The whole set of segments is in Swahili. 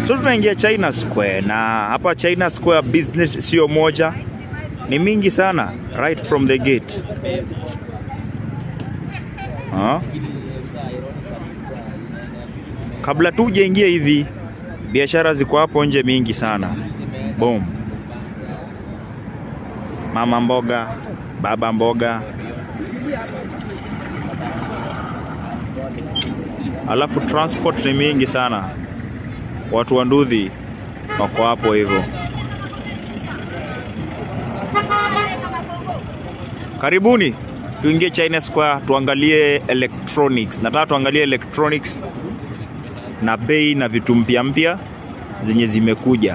So tunaingia China Square, na hapa China Square business sio moja, ni mingi sana right from the gate. Ha? Kabla tu ujaingia hivi, biashara ziko hapo nje mingi sana. Boom. Mama mboga, baba mboga, alafu transport ni mingi sana. Watu wa Ndudhi wako hapo hivyo. Karibuni tuingie China Square tuangalie electronics. Nataka tuangalie electronics na bei na vitu mpya mpya zenye zimekuja.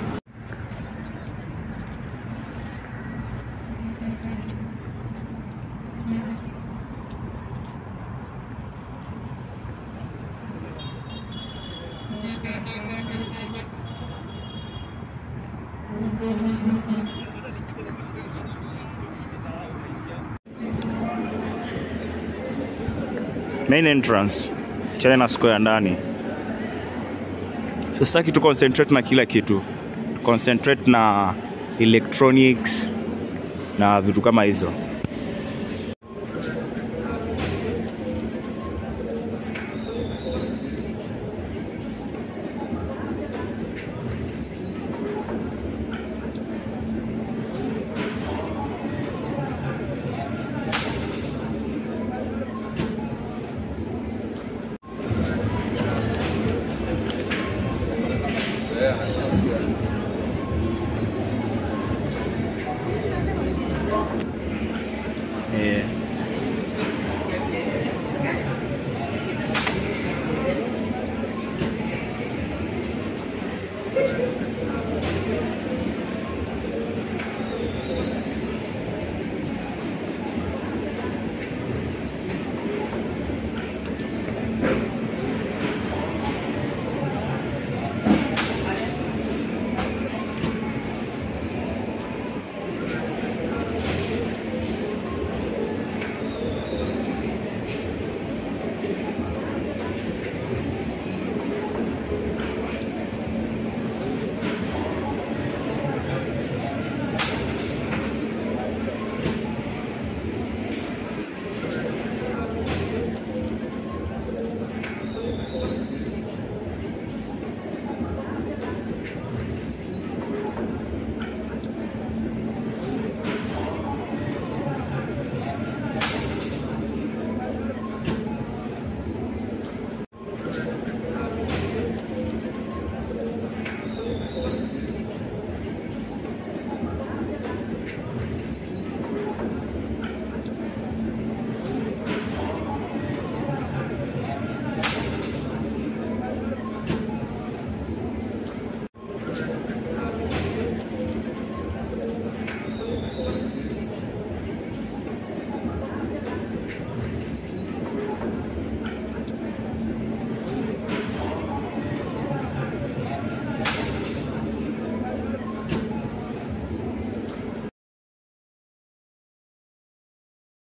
Main entrance China Square ndani. So sitaki tu concentrate na kila kitu, concentrate na electronics na vitu kama hizo.